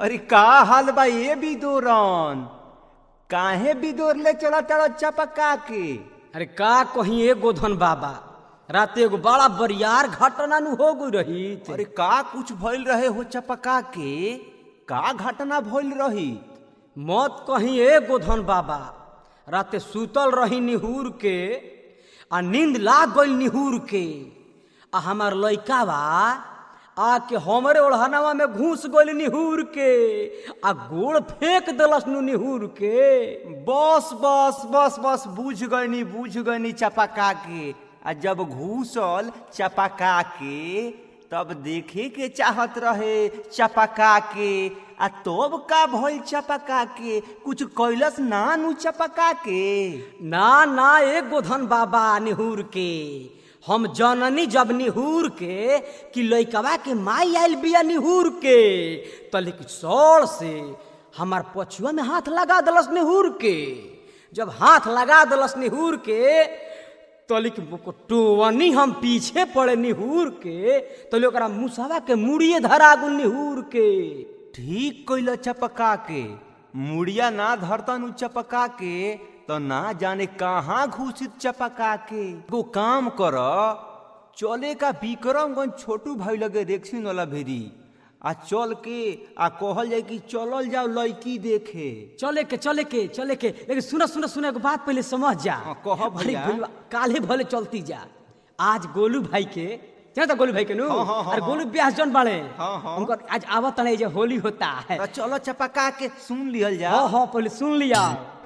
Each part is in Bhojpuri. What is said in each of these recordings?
अरे का हाल बा ये बिदोरन काहे बिदोर ले चला चलो चपका के अरे का कहीं एगो धन बाबा रात एगो बड़ा बरियार घटना नु हो गई रही अरे का कुछ भइल रहे हो चपका के का घटना भइल रही मत कहीं एगो धन बाबा राते सुतल रही निहूर के आ नींद लाग गई निहूर के आ हमार लइका बा आके हमरे ओढ़नावा में घुस गइल निहूर के आ गोड़ फेंक देलस नु निहूर के बस बस बस बस बुझ गनी बुझ गनी चपका के आ जब घूसल चपका के तब देखे के चाहत रहे चपका के आ तब का भइल चपका के कुछ कैलस ना नु चपका के ना ना एगो धन बाबा निहूर के हम जननी जब निहूर के कि लइकवा के माई आइल बिया निहूर के त लेकिन सौड़ से हमार पछुआ में हाथ लगा दलस निहूर के जब हाथ लगा दलस निहूर के तो लेकिन टोवनी हम पीछे पड़े निहूर के तो ले ओकरा मुसवा के मुड़िए धरा गुल निहूर के ठीक कैल चपका के मुड़िया ना धरतन उ चपका के तो ना जाने कहाँ घुसित चपका के वो काम कर चले का विक्रमगंज छोटू भाई लगे रेक्सिन वाला भेरी आ चल के आ कहल जाए कि चलल जाओ लड़की देखे चले के चले के चले के लेकिन सुना सुना सुना एगो बात पहले समझ जा हाँ, कह भैया। अरे भैया, काल्हे भले चलती जा आज गोलू भाई के जाना गोलू भाई के नु हाँ, हाँ, हाँ, अरे गोलू ब्याह जन बाड़े हाँ, हाँ। उनको आज आवत नहीं जे होली होता है तो चलो चपका के सुन लिहल जा हाँ हाँ पहले सुन लिया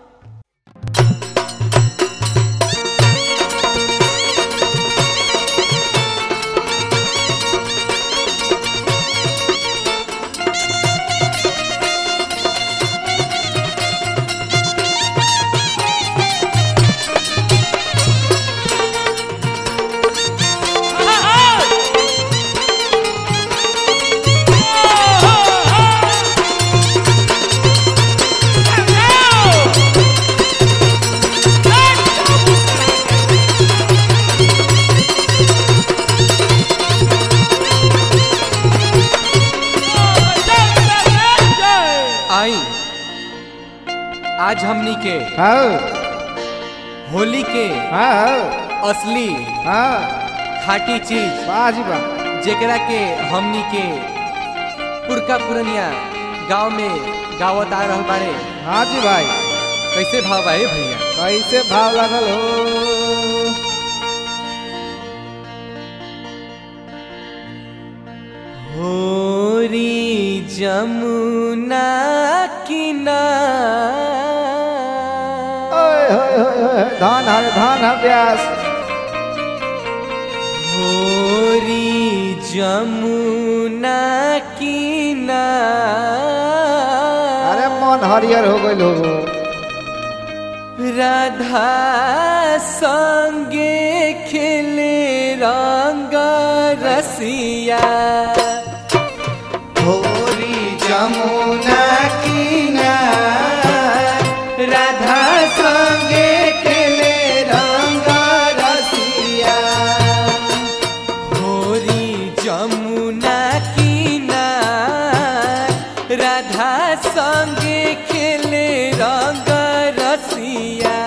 आई आज हमनी के हाँ होली के हाँ असली हाँ खाटी चीज बाजी बा जेकरा के हमनी के पुरका पुरनिया गांव में गावत आ रहल बारे हाँ जी भाई कैसे भाव बा ए भैया कैसे भाव लगल हो होरी जमुना किनार ओए होए होए होए धान हर धान हर व्यास होरी जमुना किनार अरे मन हरियर हो गइल हो राधा संगे खेले रंग रसिया होरी जमुना किनार राधा संगे खेले रंग रसिया होरी जमुना किनार राधा संगे खेले रंग रसिया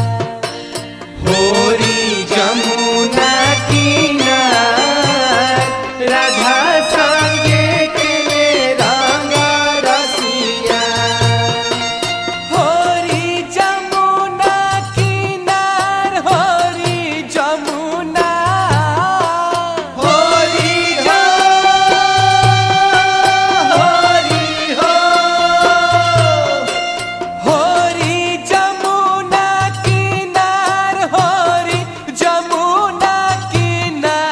होरी जमुना किनार राधा संगे खेले रंग रसिया होरी जमुना किनार होरी जमुना होरी होरी हो होरी जमुना किनार होरी जमुना किनार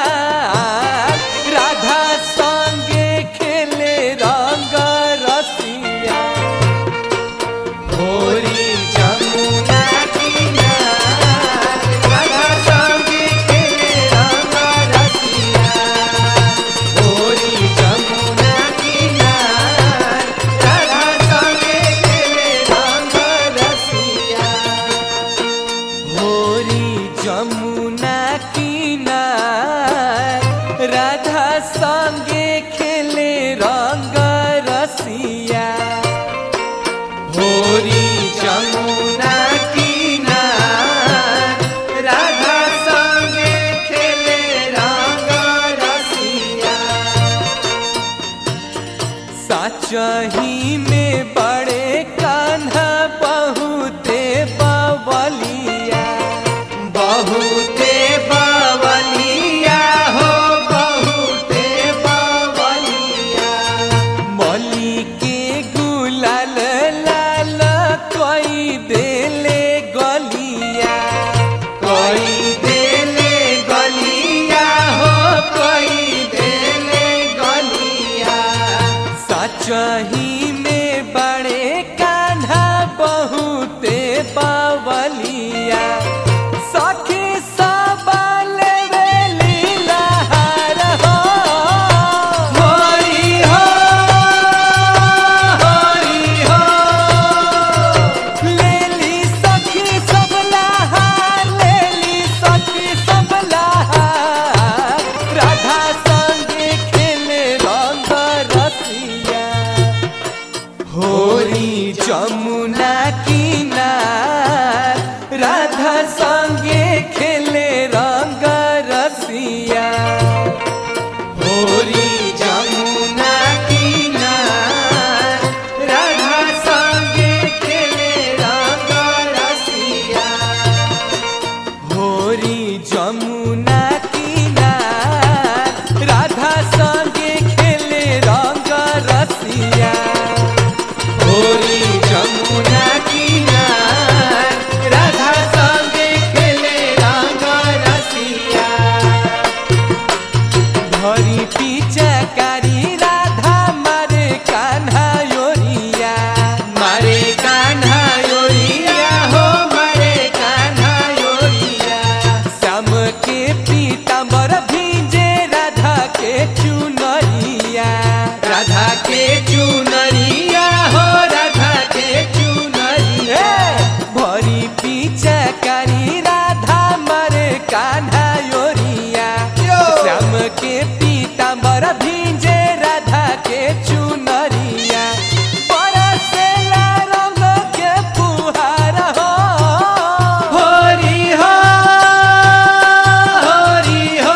सचही में बड़े कान्हा बहुते बवलिया बहुते बावलिया हो बहुते बावलिया मली के गुलाल लाल कोई देले गलिया कोई देले गलिया हो कोई देले गलिया सचही में बड़े कान्हा बहुते बावलिया सखी सबल लीला हार हो हरि हो हरि हो लेली सखी सबला हार लेली सखी सबला हार राधा संगे खेले रंग रसिया होरी जमुना किनार राधा संगे खेले रंग रसिया होरी जमुना किनार राधा संगे खेले रंग रसिया होरी जमुना किनार राधा संगे खेले रंग रसिया होरी जमुना किनार राधा संगे खेले रंग रसिया भरी पिचकारी राधा मारे कान्हा योरिया मारे कान्हा योरिया हो मारे कान्हा योरिया श्याम के पीताम्बर भीजे राधा के चुनरिया राधा के चुनरिया हो राधा के चुनरिया भरी पिचकारी राधा मारे कान्हा योरिया श्याम के पीताम्बर भीजे राधा के चुनरिया बरसेला रंग के फुहार हो हरि हो हरि हो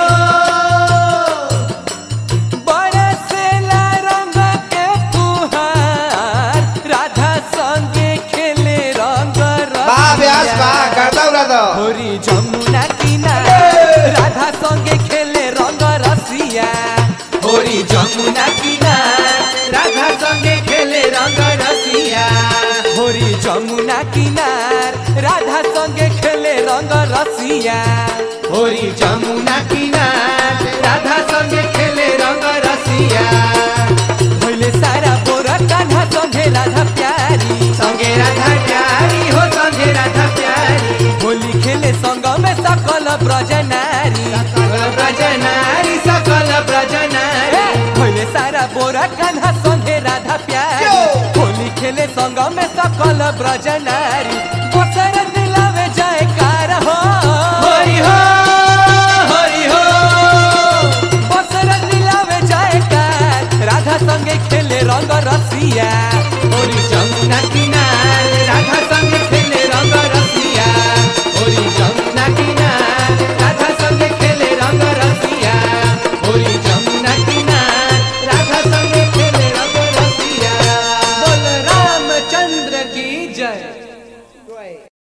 बरसेला रंग के फुहार राधा संगे खेले रंग बा व्यास बा रसिया। करता उड़ा होरी जमुना किनारे राधा संगे खेले रंग रसिया होरी जमुना किनार राधा संगे खेले रंग रसिया होरी जमुना किनार राधा संगे खेले रंग रसिया होरी जमुना किनार राधा संगे खेले रंग रसिया भइले सारा बोरा कान्हा संगे राधा प्यारी संगे राधा प्यारी हो संगे राधा प्यारी होली खेले संग में सकल ब्रजनारी सकल ब्रजनारी सकल ब्रजनारी भइले सारा बोरा कान्हा संगे राधा प्यारी होली खेले संग में सकल ब्रजनारी बसर दिलावे जाए कार हो हरि हो हरि हो बसर दिलावे जाए कार राधा संगे खेले रंग रसिया होरी जमुना किनार राधा संगे खेले रंग रसिया होरी जमुना किनार राधा संगे खेले रंग रसिया होरी जमुना किनार राधा संगे खेले रंग रसिया बोल रामचंद्र की जय